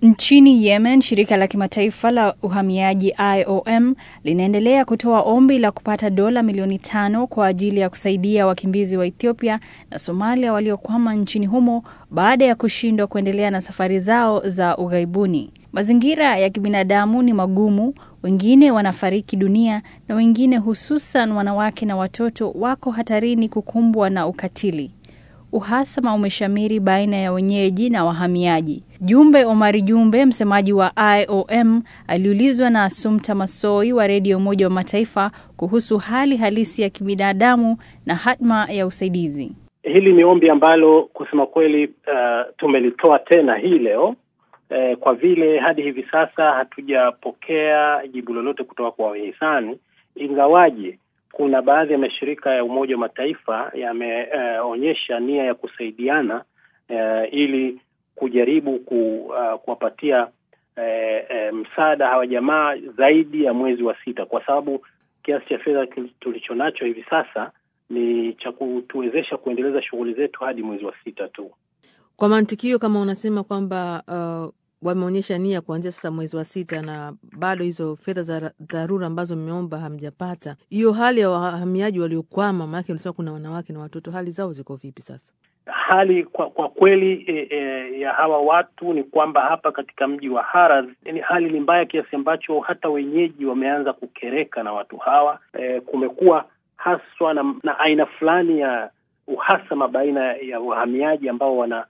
Nchini Yemen, shirika la kimataifa la uhamiaji IOM linaendelea kutoa ombi la kupata dola milioni tano kwa ajili ya kusaidia wakimbizi wa Ethiopia na Somalia waliokwama nchini humo baada ya kushindwa kuendelea na safari zao za ughaibuni. Mazingira ya kibinadamu ni magumu, wengine wanafariki dunia na wengine hususan wanawake na watoto wako hatarini kukumbwa na ukatili. Uhasama umeshamiri baina ya wenyeji na wahamiaji. Jumbe Omari Jumbe, msemaji wa IOM, aliulizwa na Asumta Masoi wa redio Umoja wa Mataifa kuhusu hali halisi ya kibinadamu na hatma ya usaidizi. Hili ni ombi ambalo kusema kweli, uh, tumelitoa tena hii leo uh, kwa vile hadi hivi sasa hatujapokea jibu lolote kutoka kwa wahisani, ingawaje kuna baadhi ya mashirika ya Umoja wa Mataifa yameonyesha uh, nia ya kusaidiana uh, ili kujaribu ku, uh, kuwapatia uh, uh, msaada hawa jamaa zaidi ya mwezi wa sita, kwa sababu kiasi cha fedha tulichonacho hivi sasa ni cha kutuwezesha kuendeleza shughuli zetu hadi mwezi wa sita tu. Kwa mantikio, kama unasema kwamba uh, wameonyesha nia kuanzia sasa mwezi wa sita na bado hizo fedha za dharura ambazo mmeomba hamjapata, hiyo hali ya wahamiaji waliokwama, maanake ulisema kuna wanawake na watoto, hali zao ziko vipi sasa? Hali kwa kwa kweli e, e, ya hawa watu ni kwamba hapa katika mji wa Harar ni hali ni mbaya kiasi ambacho hata wenyeji wameanza kukereka na watu hawa. E, kumekuwa haswa na, na aina fulani ya uhasama baina ya wahamiaji ambao wana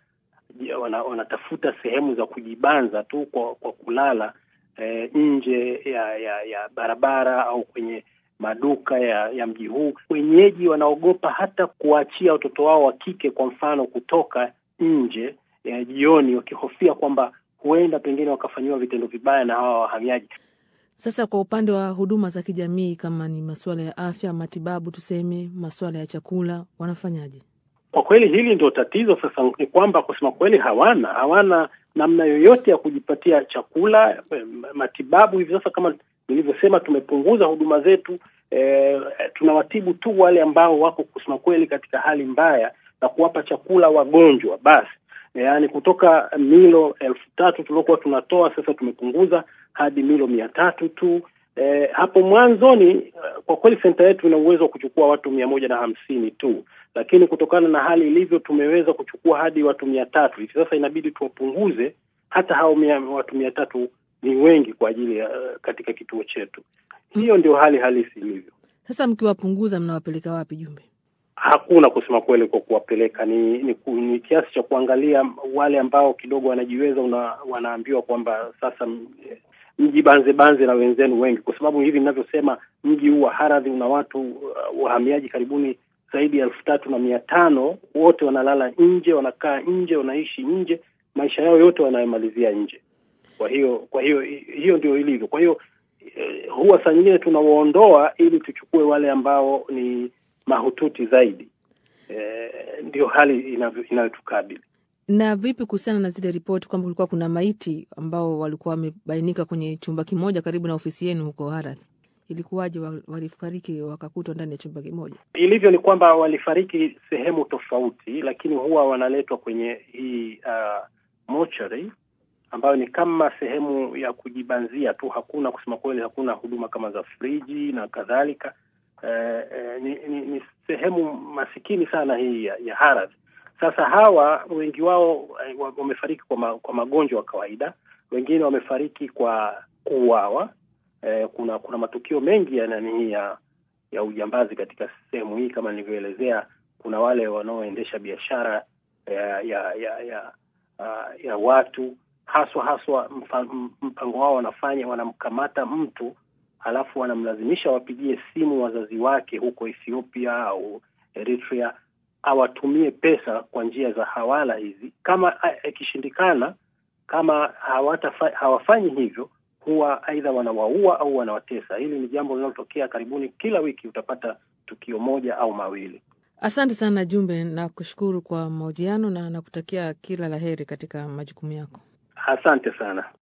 wanatafuta wana sehemu za kujibanza tu kwa, kwa kulala e, nje ya, ya ya barabara au kwenye maduka ya, ya mji huu. Wenyeji wanaogopa hata kuwaachia watoto wao wa kike, kwa mfano, kutoka nje ya jioni, wakihofia kwamba huenda pengine wakafanyiwa vitendo vibaya na hawa wahamiaji. Sasa kwa upande wa huduma za kijamii, kama ni masuala ya afya, matibabu, tuseme masuala ya chakula, wanafanyaje? Kwa kweli hili ndio tatizo sasa, ni kwamba kusema kweli hawana hawana namna yoyote ya kujipatia chakula, matibabu. Hivi sasa kama nilivyosema, tumepunguza huduma zetu. E, tunawatibu tu wale ambao wako kusema kweli katika hali mbaya na kuwapa chakula wagonjwa basi. E, yaani kutoka milo elfu tatu tuliokuwa tunatoa sasa tumepunguza hadi milo mia tatu tu. E, hapo mwanzoni kwa kweli senta yetu ina uwezo wa kuchukua watu mia moja na hamsini tu, lakini kutokana na hali ilivyo tumeweza kuchukua hadi watu mia tatu hivi sasa. Inabidi tuwapunguze hata hao mia, watu mia tatu ni wengi kwa ajili ya uh, katika kituo chetu. Hiyo ndio hali halisi ilivyo. Sasa mkiwapunguza mnawapeleka wapi, Jumbe? Hakuna kusema kweli kwa kuwapeleka, ni ni, ni kiasi cha kuangalia wale ambao kidogo wanajiweza, una, wanaambiwa kwamba sasa mji banze banze na wenzenu wengi, kwa sababu hivi ninavyosema, mji huu wa Haradhi una watu uh, wahamiaji karibuni zaidi ya elfu tatu na mia tano. Wote wanalala nje, wanakaa nje, wanaishi nje, maisha yao yote wanayemalizia nje. Kwa hiyo kwa hiyo hiyo ndio ilivyo. Kwa hiyo eh, huwa saa nyingine tunawaondoa ili tuchukue wale ambao ni mahututi zaidi. Eh, ndio hali inayotukabili. Na vipi kuhusiana na zile ripoti kwamba kulikuwa kuna maiti ambao walikuwa wamebainika kwenye chumba kimoja karibu na ofisi yenu huko Harath? Ilikuwaje walifariki wakakutwa ndani ya chumba kimoja? Ilivyo ni kwamba walifariki sehemu tofauti, lakini huwa wanaletwa kwenye hii uh, mortuary ambayo ni kama sehemu ya kujibanzia tu. Hakuna kusema kweli, hakuna huduma kama za friji na kadhalika. Eh, eh, ni, ni, ni sehemu masikini sana hii ya, ya Harath. Sasa hawa wengi wao wamefariki kwa, ma, kwa magonjwa ya kawaida, wengine wamefariki kwa kuuawa. Eh, kuna kuna matukio mengi ya nani ya ya ujambazi katika sehemu hii kama nilivyoelezea. Kuna wale wanaoendesha biashara ya ya ya ya, uh, ya watu haswa haswa, mpango wao wanafanya, wanamkamata mtu halafu wanamlazimisha wapigie simu wazazi wake huko Ethiopia au Eritrea awatumie pesa kwa njia za hawala hizi. Kama ikishindikana, kama hawatafa, hawafanyi hivyo, huwa aidha wanawaua au wanawatesa. Hili ni jambo linalotokea karibuni kila wiki, utapata tukio moja au mawili. Asante sana Jumbe, na kushukuru kwa mahojiano na nakutakia kila la heri katika majukumu yako. Asante sana.